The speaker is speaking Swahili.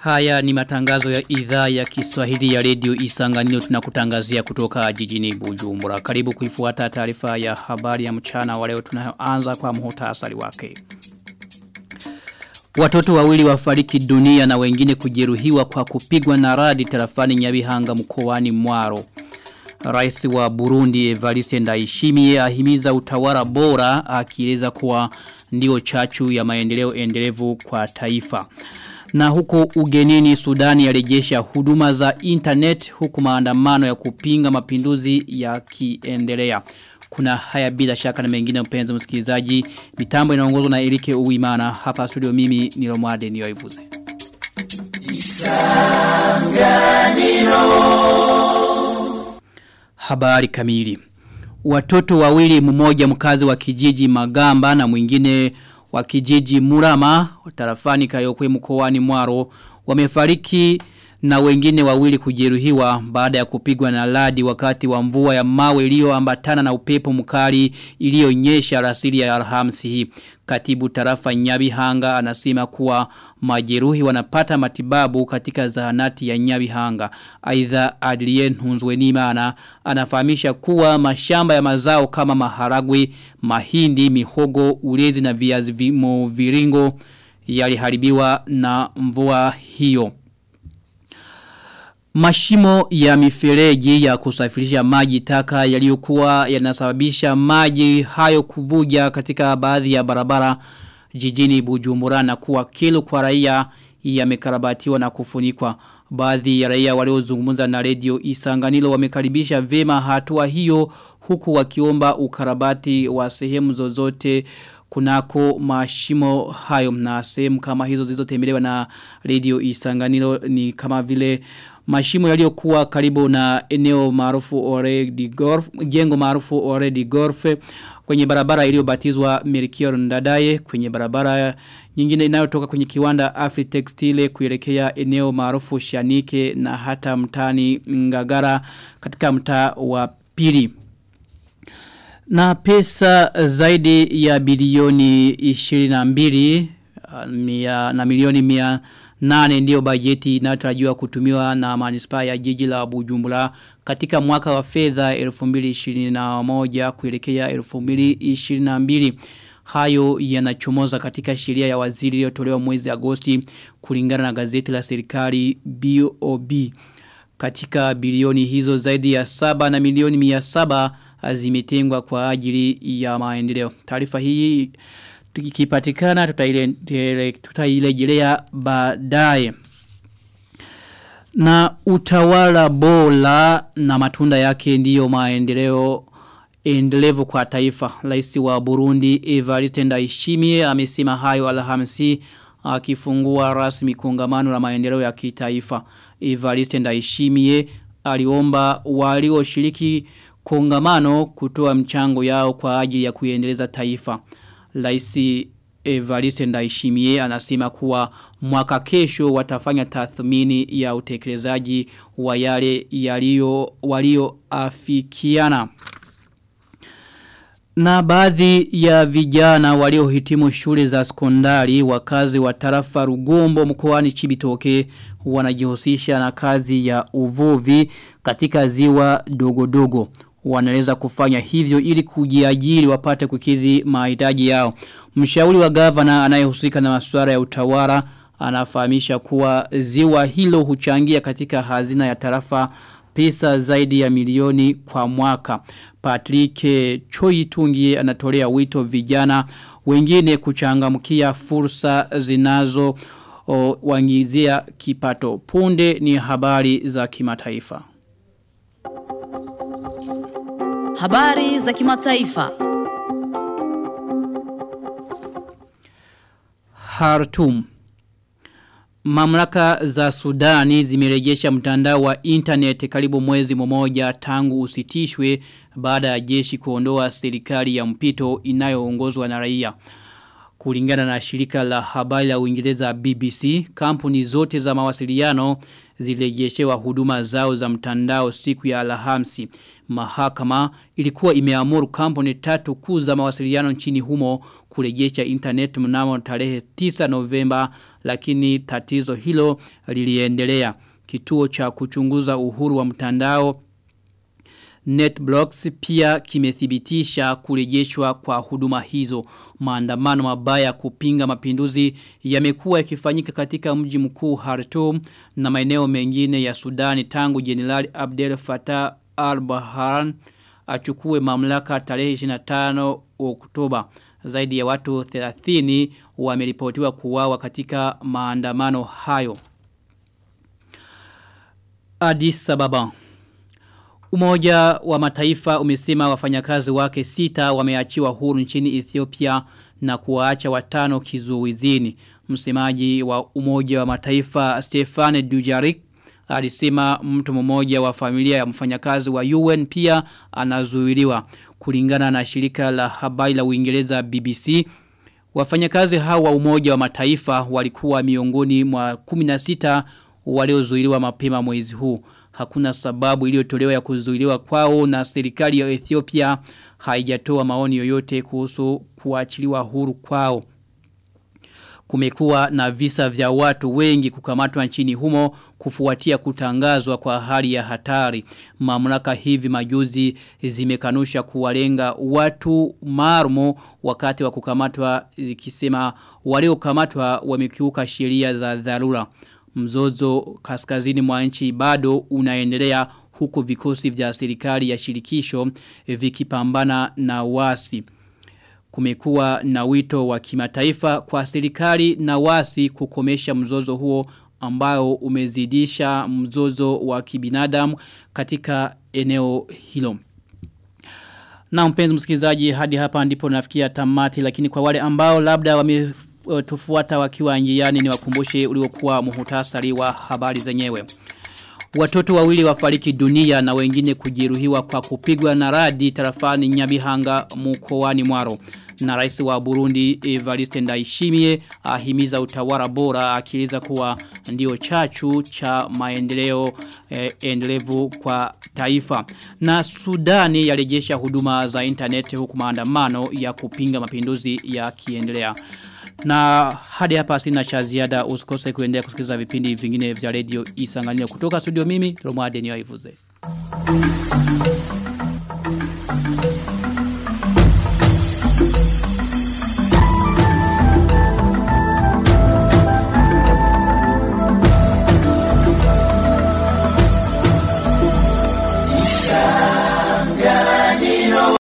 Haya ni matangazo ya idhaa ya Kiswahili ya redio Isanganiro tunakutangazia kutoka jijini Bujumbura. Karibu kuifuata taarifa ya habari ya mchana wa leo tunayoanza kwa muhtasari wake. Watoto wawili wafariki dunia na wengine kujeruhiwa kwa kupigwa na radi tarafani Nyabihanga mkoani Mwaro. Rais wa Burundi Evariste Ndayishimiye ahimiza utawala bora akieleza kuwa ndio chachu ya maendeleo endelevu kwa taifa. Na huko ugenini Sudani yarejesha huduma za internet huku maandamano ya kupinga mapinduzi yakiendelea. Kuna haya bila shaka na mengine mpenzi msikilizaji. Mitambo inaongozwa na Erike Uwimana. Hapa studio mimi ni Romade Nioivuze. Isanganiro. Habari kamili. Watoto wawili mmoja mkazi wa kijiji Magamba na mwingine wa kijiji Murama tarafani Kayokwe mkoani Mwaro wamefariki na wengine wawili kujeruhiwa baada ya kupigwa na ladi wakati wa mvua ya mawe iliyoambatana na upepo mkali iliyonyesha rasili ya Alhamisi hii. Katibu tarafa Nyabihanga anasema kuwa majeruhi wanapata matibabu katika zahanati ya Nyabihanga. Aidha Adrien Hunzwenimana anafahamisha kuwa mashamba ya mazao kama maharagwe, mahindi, mihogo, ulezi na viazi viringo yaliharibiwa na mvua hiyo. Mashimo ya mifereji ya kusafirisha maji taka yaliyokuwa yanasababisha maji hayo kuvuja katika baadhi ya barabara jijini Bujumbura na kuwa kilo kwa raia yamekarabatiwa na kufunikwa. Baadhi ya raia waliozungumza na redio Isanganilo wamekaribisha vema hatua hiyo huku wakiomba ukarabati wa sehemu zozote kunako mashimo hayo na sehemu kama hizo zilizotembelewa na redio Isanganilo ni kama vile mashimo yaliyokuwa karibu na eneo maarufu Oredi Golf jengo maarufu Oredi Golf kwenye barabara iliyobatizwa Melchior Ndadaye kwenye barabara nyingine inayotoka kwenye kiwanda Afri Textile kuelekea eneo maarufu Shanike na hata mtani Ngagara katika mtaa wa pili na pesa zaidi ya bilioni 22 mia, na milioni mia nane ndiyo bajeti inayotarajiwa kutumiwa na manispaa ya jiji la Bujumbura katika mwaka wa fedha 2021 kuelekea 2022 hayo yanachomoza katika sheria ya waziri iliyotolewa mwezi Agosti kulingana na gazeti la serikali BOB katika bilioni hizo zaidi ya saba na milioni mia saba zimetengwa kwa ajili ya maendeleo taarifa hii tukipatikana tutailejelea baadaye na utawala bora na matunda yake ndiyo maendeleo endelevu kwa taifa Rais wa Burundi Evariste Ndayishimiye amesema hayo Alhamisi akifungua rasmi kongamano la maendeleo ya kitaifa Evariste Ndayishimiye aliomba walioshiriki kongamano kutoa mchango yao kwa ajili ya kuendeleza taifa Laisi Evariste Ndaishimie anasema kuwa mwaka kesho watafanya tathmini ya utekelezaji wa yale yalio walio afikiana. Na baadhi ya vijana waliohitimu shule za sekondari wakazi wa tarafa Rugombo mkoani Chibitoke wanajihusisha na kazi ya uvuvi katika ziwa dogo dogo wanaweza kufanya hivyo ili kujiajiri wapate kukidhi mahitaji yao. Mshauri wa gavana anayehusika na masuala ya utawala anafahamisha kuwa ziwa hilo huchangia katika hazina ya tarafa pesa zaidi ya milioni kwa mwaka. Patrick Choitungie anatolea wito vijana wengine kuchangamkia fursa zinazo wangizia kipato. Punde ni habari za kimataifa. Habari za kimataifa. Hartum. Mamlaka za Sudani zimerejesha mtandao wa internet karibu mwezi mmoja tangu usitishwe baada ya jeshi kuondoa serikali ya mpito inayoongozwa na raia. Kulingana na shirika la habari la Uingereza BBC, kampuni zote za mawasiliano zilejeshewa huduma zao za mtandao siku ya Alhamisi. Mahakama ilikuwa imeamuru kampuni tatu kuu za mawasiliano nchini humo kurejesha internet mnamo tarehe 9 Novemba lakini tatizo hilo liliendelea. Kituo cha kuchunguza uhuru wa mtandao NetBlocks pia kimethibitisha kurejeshwa kwa huduma hizo. Maandamano mabaya kupinga mapinduzi yamekuwa yakifanyika katika mji mkuu Khartoum na maeneo mengine ya Sudani tangu Jenerali Abdel Fattah al-Burhan achukue mamlaka tarehe 25 Oktoba. Zaidi ya watu 30 wameripotiwa kuuawa katika maandamano hayo. Addis Ababa Umoja wa mataifa umesema wafanyakazi wake sita wameachiwa huru nchini Ethiopia na kuwaacha watano kizuizini. Msemaji wa umoja wa mataifa Stefane Dujarik alisema mtu mmoja wa familia ya mfanyakazi wa UN pia anazuiliwa. Kulingana na shirika la habari la Uingereza BBC, wafanyakazi hao wa umoja wa mataifa walikuwa miongoni mwa 16 waliozuiliwa mapema mwezi huu hakuna sababu iliyotolewa ya kuzuiliwa kwao na serikali ya Ethiopia haijatoa maoni yoyote kuhusu kuachiliwa huru kwao. Kumekuwa na visa vya watu wengi kukamatwa nchini humo kufuatia kutangazwa kwa hali ya hatari. Mamlaka hivi majuzi zimekanusha kuwalenga watu marumo wakati wa kukamatwa zikisema waliokamatwa wamekiuka sheria za dharura. Mzozo kaskazini mwa nchi bado unaendelea huku vikosi vya serikali ya shirikisho vikipambana na wasi. Kumekuwa na wito wa kimataifa kwa serikali na wasi kukomesha mzozo huo ambao umezidisha mzozo wa kibinadamu katika eneo hilo. Na mpenzi msikilizaji hadi hapa ndipo nafikia tamati lakini kwa wale ambao labda wame tufuata wakiwa njiani ni wakumbushe uliokuwa muhutasari wa habari zenyewe. Watoto wawili wafariki dunia na wengine kujeruhiwa kwa kupigwa na radi tarafani Nyabihanga mkoani Mwaro. Na rais wa Burundi Evariste Ndayishimiye ahimiza utawala bora akieleza kuwa ndio chachu cha maendeleo eh, endelevu kwa taifa. Na Sudani yarejesha huduma za internet huku maandamano ya kupinga mapinduzi yakiendelea. Na hadi hapa sina cha ziada usikose kuendelea kusikiliza vipindi vingine vya radio Isanganiro kutoka studio mimi Romade Niyoivuze. Thank you.